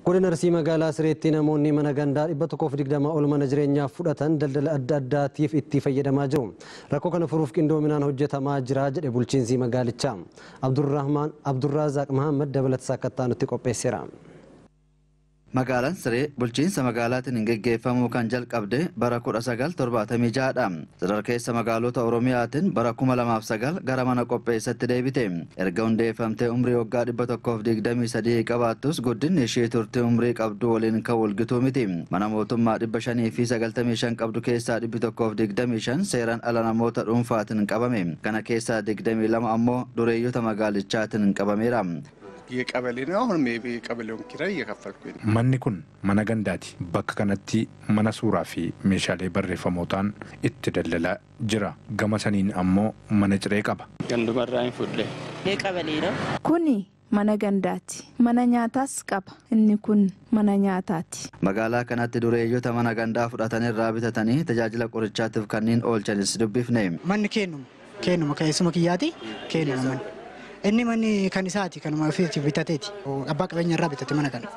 Godina Arsii magaalaa Sireetti namoonni mana gandaa dhibba tokkoof digdama ol mana jireenyaaf fudhatan daldala adda addaatiif itti fayyadamaa jiru. Rakkoo kana furuuf qindoominaan hojjetamaa jira jedhe bulchiinsi magaalichaa. Abdurrazaaq Mahammad dabalata akka nutti qopheesseera. Magaalaan Siree bulchiinsa magaalaatiin geggeeffamuu kan jalqabde bara 1976 dha. Sadarkeessa magaalota Oromiyaatiin bara 2009 gara mana qopheessatti deebite. Erga hundeeffamtee umrii waggaa 123 qabaattus guddinni ishee turte umrii qabdu waliin kan walgituu miti. Mana mootummaa 595 qabdu keessaa 125 seeraan ala namoota dhuunfaatiin qabame. Kana keessaa 22 ammoo dureeyyota magaalichaatiin qabameera. የቀበሌ ነው። አሁንም የቀበሌውን ኪራይ እየከፈልኩኝ ነው። Manni kun mana gandaati. Bakka kanatti mana suuraa fi meeshaalee barreeffamootaan itti daldalaa jira. Gama saniin ammoo mana ciree qaba. Gandumarraa hin fudhe. Qabalee ነው። Kuni mana gandaati. Mana nyaataas qaba. Inni kun mana nyaataati. Magaalaa kanatti dureeyyota mana gandaa fudhatanirraa bitatanii tajaajila qorichaatiif kanneen oolchanis dubbifne. Manni kennuma. Kennuma keessuma kiyyaati. Kennuma manni. Inni manni kan isaati kanuma ofiitti bitateeti. Abbaa qabeenya irraa bitate mana kana.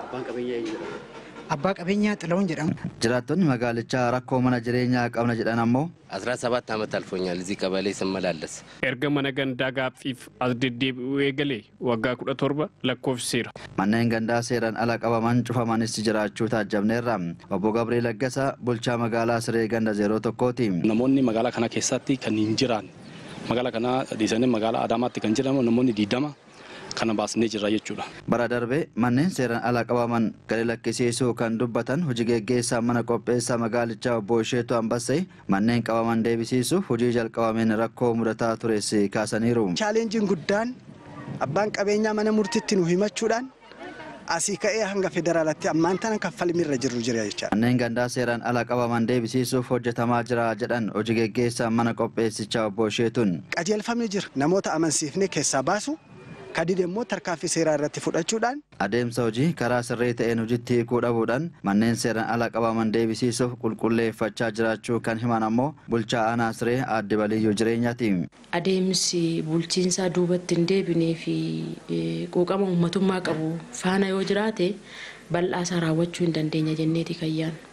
Abbaa qabeenyaa Xilawun jedhama. Jiraattonni magaalichaa rakkoo mana jireenyaa qabna jedhan ammoo አስራ ሰባት ዓመት አልፎኛል እዚህ ቀበሌ ስመላለስ። erga mana gandaa gaaffiif as deddeebi'uu eegalee waggaa kudha torba lakkoofsiseera. manneen gandaa seeraan ala qabaman cufamanis jiraachuu taajjabneerra. Obbo Gabriel Laggasaa bulchaa magaalaa Siree ganda zeeroo tokkooti. Namoonni magaalaa kana keessatti kan hin jiraanne magaalaa kana dhiisanii magaalaa Adaamaatti kan jedhamu namoonni diidama kana baasnee jirra jechuudha. Bara darbe manneen seeraan ala qabaman gadi lakkisiisuu kan dubbatan hojii geggeessaa mana qopheessaa magaalichaa obbo Isheetu Ambassee manneen qabaman deebisiisuuf hojii jalqabameen rakkoo mudataa tures kaasaniiru. Chaalenjiin guddaan abbaan qabeenyaa mana murtiitti nu himachuudhaan asii ka'ee hanga federaalaatti ammaan tana kaffalmirra jirru jira jechaadha. Manneen gandaa seeraan ala qabaman deebisiisuuf hojjetamaa jira jedhan hojii geggeessaa mana qopheessichaa obbo Isheetuun. Qajeelfamni jira namoota amansiifnee keessaa baasu kadide immoo tarkaanfii seeraa irratti fudhachuudhaan Adeemsa hojii karaa sirrii ta'een hojiitti hiikuu dhabuudhaan manneen seeraan ala qabaman deebisiisuuf qulqulleeffachaa jiraachuu kan himan ammoo bulchaa aanaa siree aadde baliyyuu jireenyaati. Adeemsi bulchiinsaa duubatti hin deebinee fi quuqama uummatummaa qabu faana yoo jiraate bal'aasaa raawwachuu hin dandeenya jenneeti kayyaan.